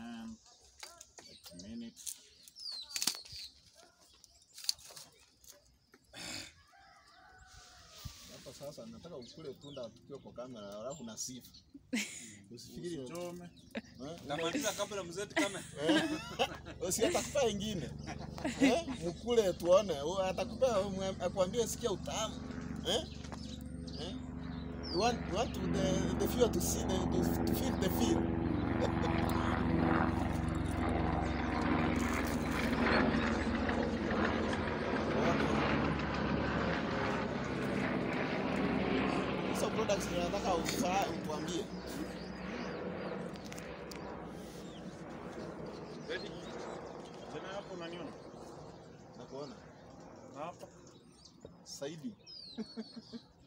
And a minute. Hapa sasa nataka ukule tunda tukiwa kwa kamera alafu na sifa. Usifikiri Usichome. eh? Namaliza kabla mzetu kama Eh? Usi atakupea ingine. Eh? Mkule tuone. U- Atakupea mwe- akwambie sikia utamu. Eh? Eh? You want you want to the the feel to see the to, to feel the feel. Hizo products nataka ufa- utuambie. Ready? Tena hapo unaniona? Nakuona. Na hapa. Saidi.